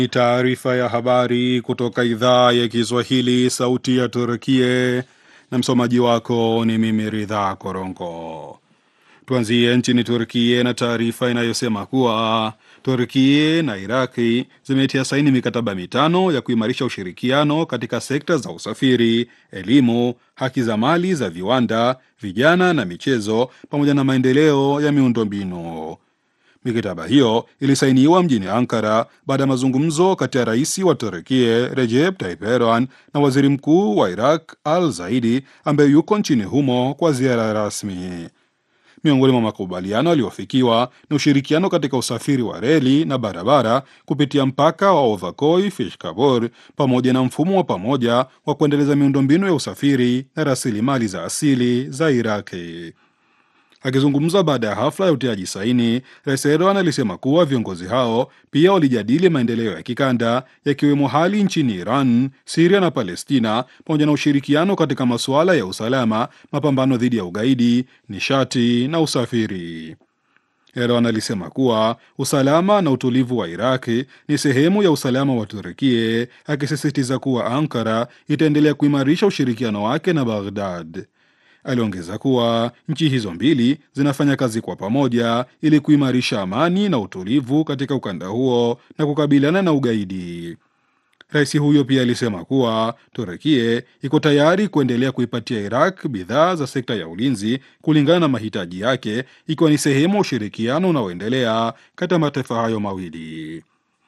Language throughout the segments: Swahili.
Taarifa ya habari kutoka idhaa ya Kiswahili, sauti ya Turkie, na msomaji wako ni mimi Ridha Korongo. Tuanzie nchini Turkie na taarifa inayosema kuwa Turkie na Iraki zimetia saini mikataba mitano ya kuimarisha ushirikiano katika sekta za usafiri, elimu, haki za mali za viwanda, vijana na michezo, pamoja na maendeleo ya miundombinu. Mikataba hiyo ilisainiwa mjini Ankara baada ya mazungumzo kati ya rais wa Turkie Recep Tayyip Erdogan na waziri mkuu wa Iraq Al Zaidi ambaye yuko nchini humo kwa ziara rasmi. Miongoni mwa makubaliano yaliyofikiwa ni ushirikiano katika usafiri wa reli na barabara kupitia mpaka wa Ovakoi Fishkabor pamoja na mfumo wa pamoja wa kuendeleza miundombinu ya usafiri na rasilimali za asili za Iraki. Akizungumza baada ya hafla ya utiaji saini, Rais Erdogan alisema kuwa viongozi hao pia walijadili maendeleo ya kikanda yakiwemo hali nchini Iran, Siria na Palestina, pamoja na ushirikiano katika masuala ya usalama, mapambano dhidi ya ugaidi, nishati na usafiri. Erdogan alisema kuwa usalama na utulivu wa Iraki ni sehemu ya usalama wa Turkie, akisisitiza kuwa Ankara itaendelea kuimarisha ushirikiano wake na Baghdad. Aliongeza kuwa nchi hizo mbili zinafanya kazi kwa pamoja ili kuimarisha amani na utulivu katika ukanda huo na kukabiliana na ugaidi. Rais huyo pia alisema kuwa Turekie iko tayari kuendelea kuipatia Iraq bidhaa za sekta ya ulinzi kulingana na mahitaji yake, ikiwa ni sehemu ya ushirikiano unaoendelea kati ya mataifa hayo mawili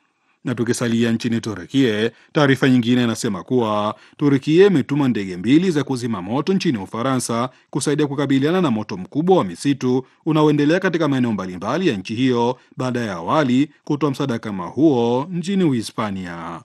na tukisalia nchini Turukie, taarifa nyingine inasema kuwa Turukie imetuma ndege mbili za kuzima moto nchini Ufaransa kusaidia kukabiliana na moto mkubwa wa misitu unaoendelea katika maeneo mbalimbali ya nchi hiyo baada ya awali kutoa msaada kama huo nchini Uhispania.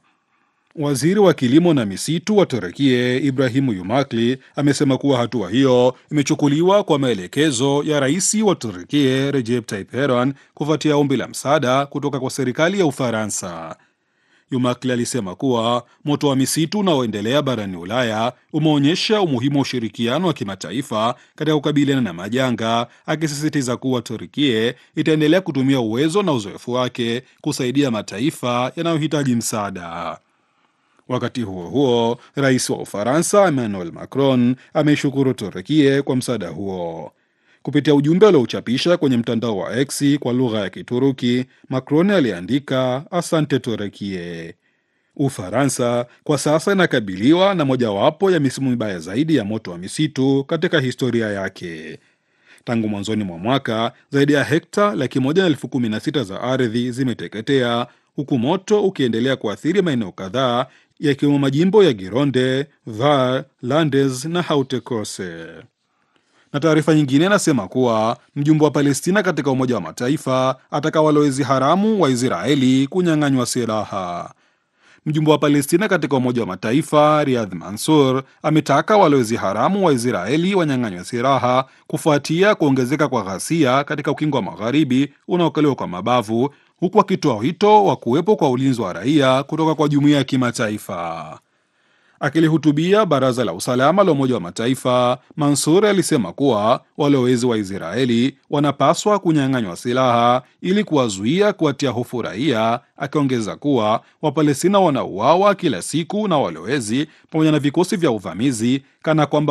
Waziri wa kilimo na misitu wa Turukie Ibrahimu Yumakli amesema kuwa hatua hiyo imechukuliwa kwa maelekezo ya rais wa Turukie Recep Tayyip Erdogan kufuatia ombi la msaada kutoka kwa serikali ya Ufaransa. Yumakli alisema kuwa moto wa misitu unaoendelea barani Ulaya umeonyesha umuhimu wa ushirikiano wa kimataifa katika kukabiliana na majanga, akisisitiza kuwa Turkie itaendelea kutumia uwezo na uzoefu wake kusaidia mataifa yanayohitaji msaada. Wakati huo huo, rais wa Ufaransa Emmanuel Macron ameishukuru Turukie kwa msaada huo. Kupitia ujumbe aliouchapisha kwenye mtandao wa X kwa lugha ya Kituruki, Macron aliandika asante Turukie. Ufaransa kwa sasa inakabiliwa na mojawapo ya misimu mibaya zaidi ya moto wa misitu katika historia yake. Tangu mwanzoni mwa mwaka zaidi ya hekta laki moja na elfu kumi na sita za ardhi zimeteketea huku moto ukiendelea kuathiri maeneo kadhaa yakiwemo majimbo ya Gironde, Var, Landes na Haute-Corse. Na taarifa nyingine inasema kuwa mjumbe wa Palestina katika Umoja wa Mataifa ataka walowezi haramu wa Israeli kunyang'anywa silaha. Mjumbe wa Palestina katika Umoja wa Mataifa Riyadh Mansur ametaka walowezi haramu wa Israeli wanyang'anywa silaha kufuatia kuongezeka kwa ghasia katika ukingo wa magharibi unaokaliwa kwa mabavu huku akitoa wito wa kuwepo kwa ulinzi wa raia kutoka kwa jumuiya ya kimataifa. Akilihutubia baraza la usalama la Umoja wa Mataifa, Mansur alisema kuwa walowezi wa Israeli wanapaswa kunyang'anywa silaha ili kuwazuia kuwatia hofu raia, akiongeza kuwa Wapalestina wanauawa kila siku na walowezi pamoja na vikosi vya uvamizi kana kwamba